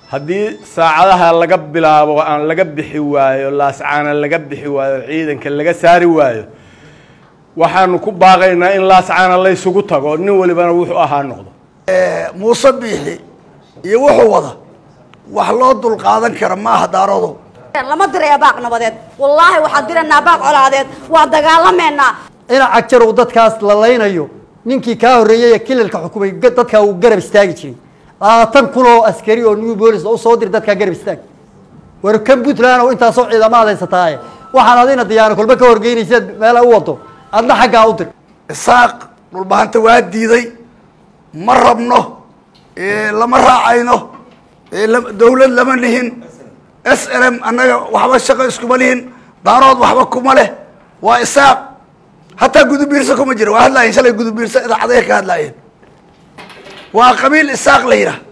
haddii saacadaha laga bilaabo aan laga bixi waayo laascaana laga bixi waayo ciidanka laga saari waayo waxaanu ku baaqaynaa in laascaana laysugu tago nin walibana wuxuu ahaa noqdo muuse biixi iyo wuxuu wada wax loo dulqaadan kara maaha daarodow lama diraya baaq nabadeed wallaahi waxaan diraynaa baaq colaadeed waa dagaalameynaa ina cagjar uu dadkaas la laynayo ninkii kaa horreeyey ee kilalka xukumay ga- dadkaa uu garab istaagi jiray labaatan kun oo askari oo new bolis oo usoo dir dadkaa garab istaag war kan puntland oo intaasoo ciidamaad haysataaye waxaan adina diyaano kolba ka horgeynaysaad meela u wado adna xaggaa u dir isaaq dhulbahanta waa diiday ma rabno ee, lama raacayno ee, la- dawlad lama lihin s l m annaga waxba shaqo iskuma lihin daarood waxba kuma leh waa isaaq hataa gudubiirsa kuma jira waa hadlaayeen shalay gudubiirsa idaacadaha ka hadlaayeen waa qabiil isaaq la yidhaah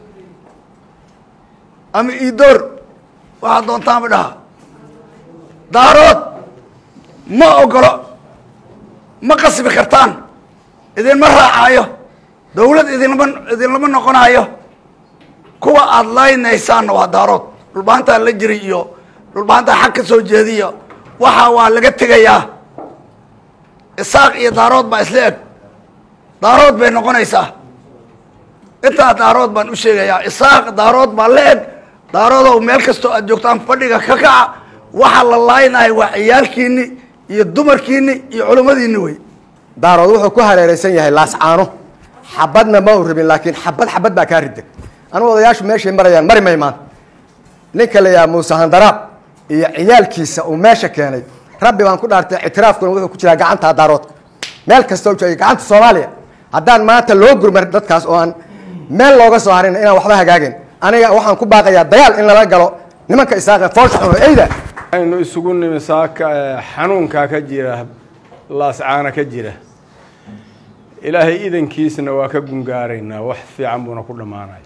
ama idoor waxaa doontaanba dhaha daarood ma ogolo ma qasbi kartaan idinma raacaayo dawlad idinlama idinlama noqonaayo kuwa aada laynaysaanna waa daarood dhulbahantaa la jiray iyo dhulbahantaa xag ka soo jeediyo waxa waa laga tegayaa isaaq iyo daarood baa isla eg daarood bay noqonaysaa intaa daarood baan u sheegayaa isaaq daarood baa la eg daaroodow meel kastoo aad joogtaan fadhiga ka kaca waxa la laaynahay waa ciyaalkiini iyo dumarkiini iyo culimmadiini wey daarood wuxuu ku hareeraysan yahay laascaano xabadna ma u rabin laakiin xabad xabad baa kaa riday anugu odayaashu meeshay marayaan mari may maanta ninka la yaha muuse handaraab iyo ciyaalkiisa uu meesha keenay rabbi baan ku dhaartay ictiraafkuna wuxuu ku jiraa gacanta daaroodka meel kasta u joogay gacanta soomaaliya haddaan maanta loo gurmar dadkaas oo aan meel looga soo harin inaan waxba hagaagin aniga waxaan ku baaqayaa dagaal in lala galo nimanka isaaqe foolka xun oo eyda aynu isugu nimi saaka ee, xanuunkaa ka jira laascaana ka jira ilaahay idankiisna waa ka gungaaraynaa wax fiican buuna ku dhammaanaya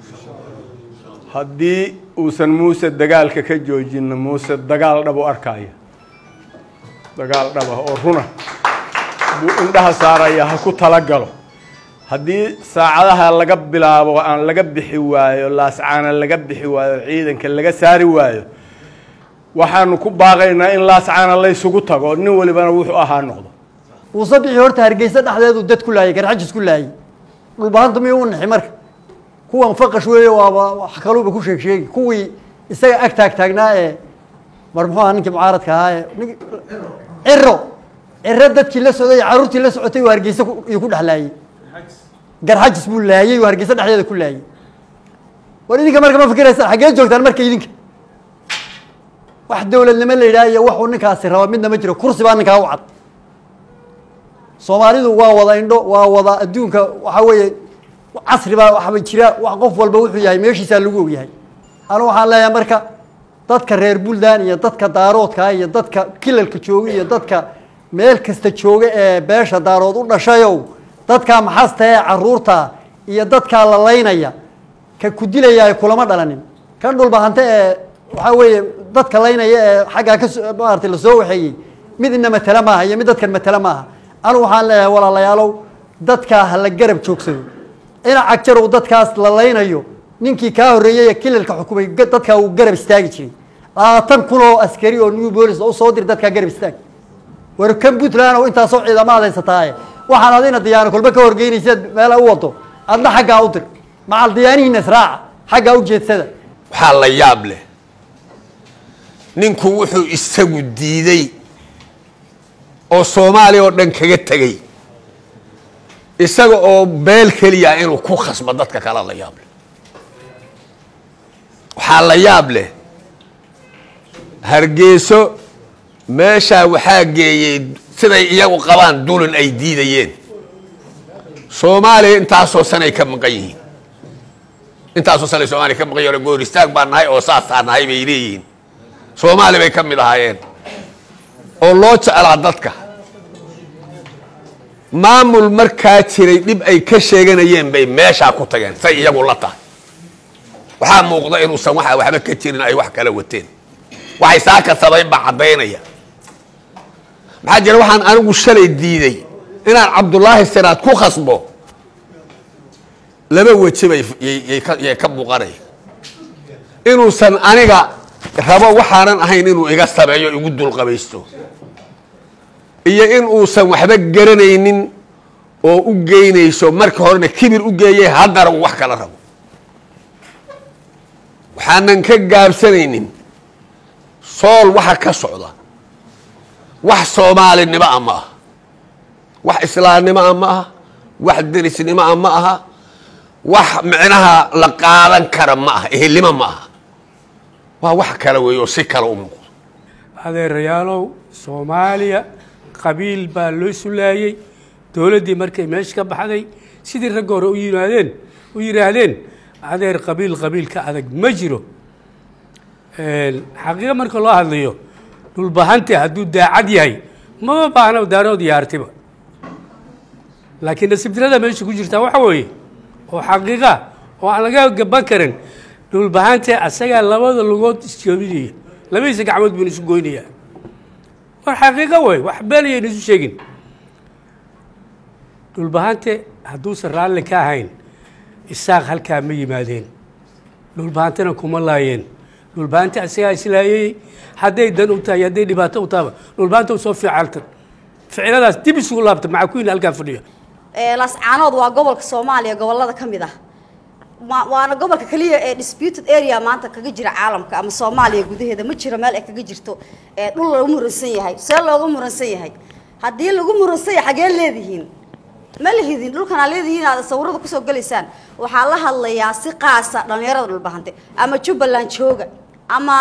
haddii uusan muuse dagaalka ka joojinna muuse dagaal dhab u arkaya dagaal dhaba oo runa buu indhaha saaraya ha ku talagalo haddii saacadaha laga bilaabo aan laga bixi waayo laascaana laga bixi waayo ciidanka laga saari waayo waxaanu ku baaqaynaa in laascaana laysugu tago nin walibana wuxuu ahaa noqdo muuse bixi horta hargeysa dhexdeedu dad ku laayay garxajis ku laayay dhulbahanta miyuu u naxi marka kuwan faqash weeye waaba wax kaluuba ku sheeg sheegi kuwii isaga ag taag taagnaa ee mar muxuu ahaa ninkii mucaaradka ahaa ee nink- ciro ciro dadkii la socday iyo carruurtii la socotay uu hargeysa ku- iyuu ku dhex laayay garxajis buu laayay uu hargeysa dhexdeeda ku laayay war idinka marka ma fikiraysaan xaggee joogtaan marka idinka wax dawladnimo la yidhaha iyo waxuu ninkaasi raba midna ma jiro kursi baa ninkaa u cad soomaalidu waa wada indho waa wada adduunka waxaa weeye casri baa waxba jira wax qof walba wuxuu yahay meeshiisaa lagu ogyahay anu waxaan leeyahay marka dadka reer buntland iyo dadka daaroodka iyo dadka kilalka jooga iyo dadka meel kasta jooga ee beesha daarood u dhashayow dadkaa maxasta ee caruurta iyo dadkaa la laynaya ka ku dilaya kulama dhalanin kan dhulbahante ee waxaa weeye dadka laynaya ee xaggaa ka so- maaragtay lasoo waxeeyey mid ina matala maaha iyo mid dadkan matala maaha anigu waxaan leeyahay walaalayaalow dadkaa ha la garab joogsado ina cagjar uu dadkaas la laynayo ninkii kaa horreeyey ee kilalka xukumay ga- dadkaa uu garab istaagi jiray labaatan kun oo askari oo new bolis oo usoo dir dadkaa garab istaag war kan puntland oo intaasoo ciidamaad haysataaye waxaan adina diyaano kolba ka horgeynaysaad meela u wado adna xaggaa u dir macal diyaanihiina israaca xaggaa u jeedsada waxaa la yaab leh ninku wuxuu isagu diiday oo soomaaliya oo dhan kaga tegey isaga oo beel keliya inuu ku khasbo dadka kale la yaab leh waxaa la yaab leh hargeyso meeshaa waxaa geeyey siday iyagu qabaan dulin ay diidayeen soomaaliya intaasoo sanay ka maqan yihiin intaasoo sanay soomaaliya ka maqan yihiin goor istaag baan nahay oo saasaa nahay bay leeyihiin soomaali bay ka mid ahaayeen oo loo jeclaa dadka maamul markaa jiray dhib ay ka sheeganayeen bay meeshaa ku tageen say iyagu la tahay waxaa muuqda inuusan waxa waxba ka jirin ay wax kala wateen waxay saa kasabayn baa caddaynaya maxaa jira waxaan anigu shalay diiday inaan cabdullaahi siraad ku khasbo laba weji bay yay- yay ka- yay ka muuqanaya inuusan aniga rabo waxaanan ahayn inuu iga sameeyo igu dulqabaysto iyo in uusan waxba garanaynin oo u geynayso markii horena kibir u geeyay haddana uu wax kala rabo waxaanan ka gaabsanaynin sool waxa ka socda wax soomaalinimo ah ma aha wax islaamnimo ah ma aha wax derisnimo ah ma aha wax micnaha la qaadan kara ma aha ehelnimo ma aha waa wax kale weeye oo si kale u muuqdo adeerayaalow soomaaliya qabiil baa loo sulaayey dowladdii markay meesha ka baxday sidii ragga hore u yimaadeen u yidhaahdeen adeer qabiil qabiil ka adag ma jiro xaqiiqa marka loo hadlayo dhulbahante hadduu daacad yahay mama baahna daarood iyo artiba laakiin nasiib dirada meesha ku jirtaa waxa weeye oo xaqiiqa oo aan laga gaban karin dhulbahante asagaa labada lugood isjoobinaya labadiisa gacmood buu isu goynayaa war xaqiiqo wey wax beenayayna isu sheegin dhulbahante hadduusan raalli ka ahayn isaaq halkaa ma yimaadeen dhulbahantena kuma laayeen dhulbahante asagaa islaayey hadday dan u tahay hadday dhibaato u tahaba dhulbahanta usoo fiicaltan ficiladaas dib isugu laabta maxaa ku yini halkaa fadhiya lascaanood waa gobolka soomaaliya gobolada ka mid ah ma- waana gobolka keliya ee disputed area maanta kaga jira caalamka ama soomaaliya gudaheeda ma jiro meel ay kaga jirto ee dhul lagu muransan yahay see looga muransan yahay haddii lagu muransan yahay xagee leedihiin ma lihidin dhulkanaa leedihiin aad sawirada kusoo gelaysaan waxaa la hadlayaa si qaasa dhallinyarada dhulbahante ama jubbaland jooga ama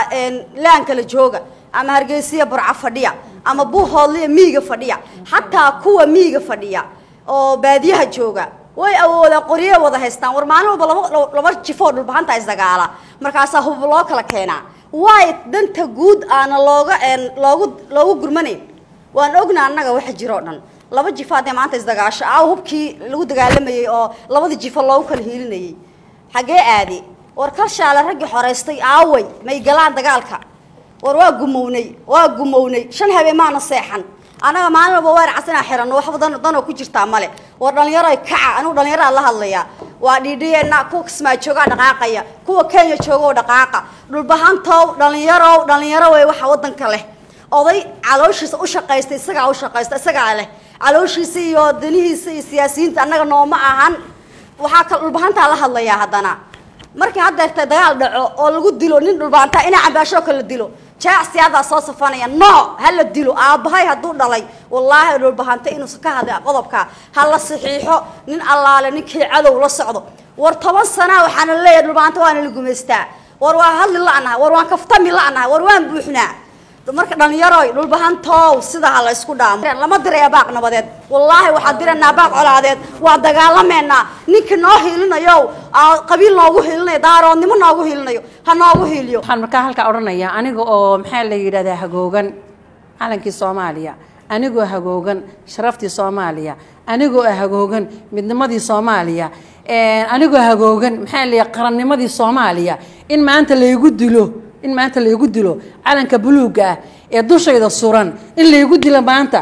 laan kale jooga ama hargeysiya burco fadhiya ama buuhoodliya miiga fadhiya xataa kuwa miiga fadhiya oo baadiyaha jooga way awoodaan qorye wada haystaan war maalin walba laba laba jifoo dhulbahanta isdagaala markaasaa hub loo kala keenaa waay danta guud aana looga loogu loogu gurmanayn waan ognaa annaga waxa jiro o dhan laba jifo haddee maanta isdagaasho aaw hubkii lagu dagaalamayey oo labadii jifo loogu kala hiilinayey xaggee aadi war kalshaale raggii xoraystay aaway may galaan dagaalka war waa gumownay waa gumownay shan habeen maana seexan anaga maalin walba waar casanaa xiranno waxba dan danoo ku jirtaa male war dhallinyaro kaca anigu dhallinyaraa la hadlayaa waa dhiidhiyeena kuwa kismaa joogaa dhaqaaqaya kuwa kenya joogaoo dhaqaaqa dhulbahantow dhallinyarow dhallinyaro wey waxa waddanka leh oday calooshiisa u shaqaysta isagaa u shaqaysta isagaa leh calooshiisa iyo danihiisa iyo siyaasiyiinta annaga nooma ahan waxaa kal dhulbahantaa la hadlayaa haddana markii haddeerta dagaal dhaco oo lagu dilo nin dhulbahantaa inaa cambaashoo kale dilo jaacsiyadaa soo safanaya no ha la dilo aabbahay hadduu dhalay wallaahi dhulbahante inuusan ka hadla qodobka ha la saxiixo nin allaale ninkii cadow la socdo war toban sanaa waxaana leeyahay dhulbahante waana la gumaystaa war waa hadli la'nahay war waan kaftami la'nahay war waan buuxnaa marka dhallinyaroy dhulbahantow sida ha la isku dhaamo lama diraya baaq nabadeed wallaahi waxaan diraynaa baaq colaadeed waa dagaalameynaa ninka noo hiilinayo qabiil noogu hiilinayo daaroodnimo noogu hiilinayo ha noogu hiiliyo waxaan markaa halkaa odhanayaa aniga oo maxaa la yidhahdaa hagoogan calankii soomaaliya anigoo hagoogan sharaftii soomaaliya anigoo hagoogan midnimadii soomaaliya anigoo hagoogan maxaa la yidhaha qarannimadii soomaaliya in maanta laygu dilo in maanta laygu dilo calanka buluugga ah ee dushayda suran in laygu dilo maanta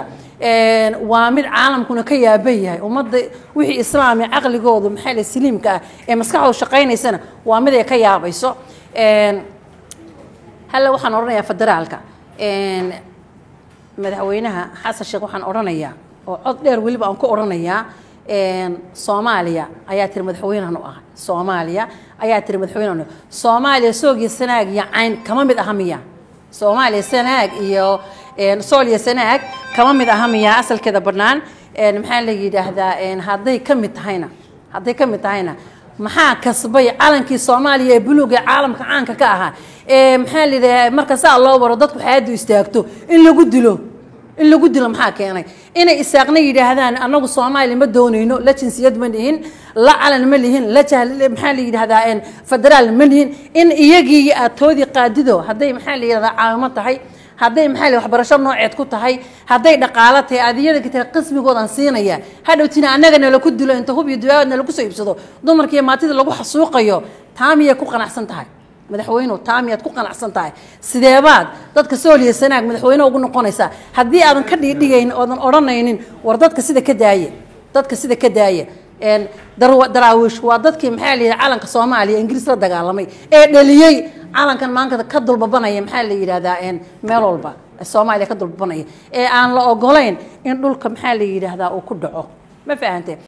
waa mid caalamkuna ka yaaban yahay ummadda wixii islaami caqligoodu maxaa la saliimka ah ee maskaxdooda shaqaynaysana waa mid ay ka yaabayso halle waxaan odhanayaa federaalka madaxweynaha xasan sheekh waxaan odhanayaa oo cod dheer weliba aan ku odhanayaa soomaaliya ayaa tiri madaxweynehan u ahay soomaaliya ayaa tiri madaxweynehan soomaaliya soog iyo sanaag iyo cayn kama mid aha miya soomaaliya sanaag iyo sool iyo sanaag kama mid aha miya asalkeeda bannaan maxaa la yidhaahdaa hadday ka mid tahayna hadday ka mid tahayna maxaa kasbay calankii soomaaliya ee buluuga ee caalamka caanka ka ahaa ee maxaa la yidhaha marka saa loo waro dadku xaadu istaagto in lagu dilo in lagu dilo maxaa keenay inay isaaqna yidhaahdaan anagu soomaaliya ma doonayno la jinsiyad ma lihin la calan ma lihin la jahl maxaa la yidhahdaa federaal ma lihin in iyagii aad toodii qaadido hadday maxaa la yidhahdaa caawimo tahay hadday maxaa la waxbarasho nooceed ku tahay hadday dhaqaalo tahay aad iyada tahay qismigoodan siinaya hadhowtina annagana laku dilo inta hub iyo duwaadna lagu soo iibsado dumarkiiyo maatida lagu xasuuqayo taamiyay ku qanacsan tahay madaxweynuhu taamiyaad ku qanacsan tahay sideebaad dadka sooliya sanaag madaxweyne ugu noqonaysaa haddii aadan ka dhiidhigayn oodan odhanaynin war dadka sida ka daaye dadka sida ka daaya een, darwa- daraawiish waa dadkii maxaa la yidhaha calanka soomaaliya ingiriis la dagaalamay ee dhaliyey calankan maanta ka dulbabanaya maxaa la yidhahdaa een, meel walba soomaaliya ka dulbabanaya ee aan la ogolayn in dhulka maxaa la yidhaahdaa uu ku dhaco ma fahante